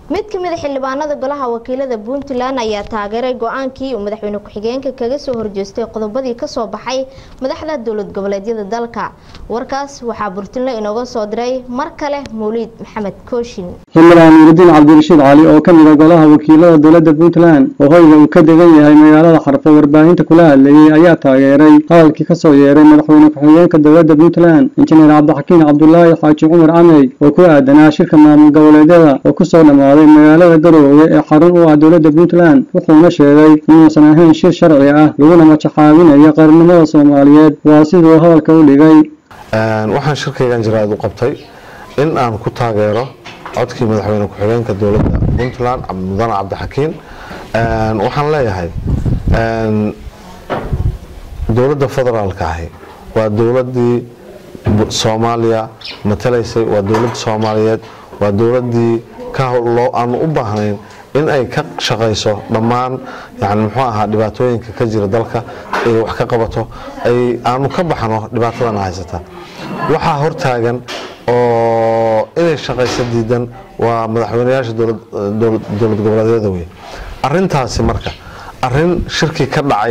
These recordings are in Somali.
mid ka mid a xildhibaanada golaha wakiilada puntland ayaa taageeray go-aankii uu madaxweyne ku-xigeenka kaga soo horjeestay qodobadii kasoo baxay madaxda dowlad goboleedyada dalka warkaas waxaa burtinle inooga soo diray mar kale mawliid maxamed kooshin xildhibaan nuuridiin cabdirashiid cali oo ka mid a golaha wakiilada dowladda puntland oo hoyga uu ka degan yahay magaalada xarfo warbaahinta kula hadlayay ayaa taageeray hadalkii kasoo yeeray madaxweyne ku-xigeenka dowladda puntland injineer cabdixakiin cabdulaahi xaaji cumar camey oo ku aadanaa shirka maamul goboleedyada oo kusoo dhammaaday magaalada garoowe ee xarun u ah dowladda puntland wuxuuna sheegay inuusan ahayn shir sharci ah laguna majaxaabinayo qaranimada soomaaliyeed waa siduu hadalka u dhigay waxaan shirkaygan jiraad u qabtay in aan ku taageero codkii madaxweyne ku-xigeenka dowladda puntland mudane cabdixakiin waxaan leeyahay dowladda federaalka ahi waa dowladii soomaaliya matalaysay waa dowladda soomaaliyeed waa dowladii aanu u baahnayn in ay ka shaqayso dhammaan yani muxuu ahaa dhibaatooyinka ka jira dalka ay wax ka qabato ay aanu ka baxno dhibaatadana haysata waxaa hortaagan oo inay shaqayso diidan waa madaxweyneyaasha dowlad goboleedyada wey arintaasi marka arin shirkii ka dhacay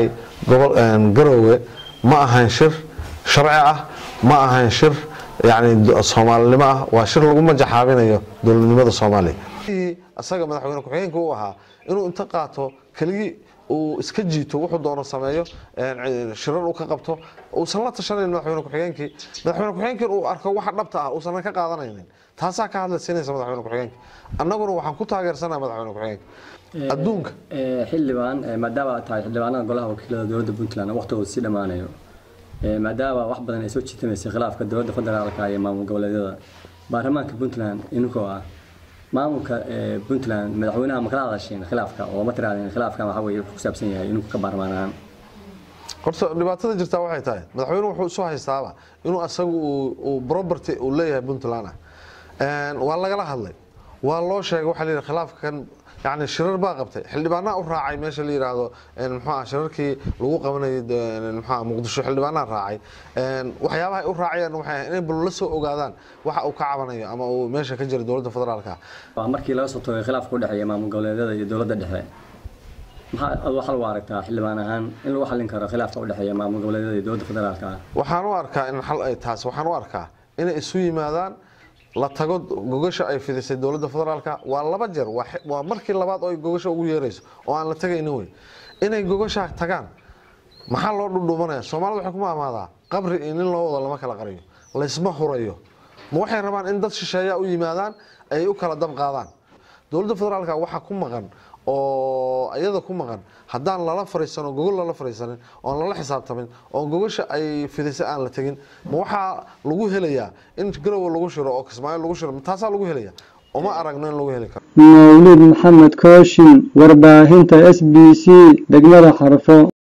garoowe ma ahayn shir sharci ah ma ahayn shir yani soomaalinimo ah waa shir lagu majaxaabinayo dowladnimada soomaaliya isaga madaxweyne ku-xigeenka u ahaa inuu inta qaato keligii uu iska jiito wuxuu doono sameeyo shirar uu ka qabto uusan la tashanayn madaxweyne ku-xigeenkii madaxweyne ku-xigeenkii uu arko waxa dhabta ah uusan ka qaadanaynin taasaa ka hadlaysiinaysa madaxweyne ku-xigeenka annaguna waxaan ku taageersanaa madaxweyne ku-xigeenka adduunka xildhibaan maadaama aad tahay xildhibaanada golaha wakiilada dowladda puntland waqtigooda sii dhammaanayo maadaama wax badan ay soo jiitamaysay khilaafka dowladda federaalka iyo maamul goboleedyada baarlamaanka puntland inkoo ah maamulka puntland madaxweynaha ma kala hadasheen khilaafka oo ma tiraadeen khilaafkan waxa weye wuxuu ku saabsan yahay inuu ka baarmaan ahaan horta dhibaatada jirtaa waxay tahay madaxweyne wuxuu isu haystaaba inuu asagu uu property uu leeyahay puntland ah waa lagala hadlay waa loo sheegay waxaa layidhi khilaafkan yani shirar baa qabtay xildhibaanaa u raacay meesha la yidhaahdo mxua shirarkii lagu qabanayay mxua muqdisho xildhibaanaa raacay waxyaabaha ay u raacayaan waxay ahay inay bal la soo ogaadaan waxa uu ka cabanayo ama uu meesha ka jira dowladda federaalka waa markii laga soo toogay khilaafka u dhexeeya maamul goboleedyada iyo dowladda dhexe maxaa ad waxaa lagu aragtaa xildhibaan ahaan in lagu xallin karo khilaafka u dhexeeya maamul goboleedyada iyo dowladda federaalka waxaan u arkaa in xal ay taas waxaan u arkaa inay isu yimaadaan la tago gogasha ay fidisay dowladda federaalka waa laba jeer waa markii labaad oo ay gogasha ugu yeerayso oo aan la tagaynin wey inay gogasha tagaan maxaa loo dhudhuumanaya soomaalida waxay kuma amaadaa qabri iyo nin loo wado lama kala qariyo laysma hurayo ma waxay rabaan in dad shisheeya u yimaadaan ay u kala dab qaadaan dowladda federaalka waxaa ku maqan oo iyada ku maqan haddaan lala fariisano gogol lala fariisanin oon lala xisaabtamin oon gogasha ay fidisay aan la tegin ma waxaa lagu helayaa in garowe lagu shiro oo kismaayo lagu shiro taasaa lagu helaya uma aragno in lagu heli karo mawlid maxamed kooshin warbaahinta s b c degmada xarfo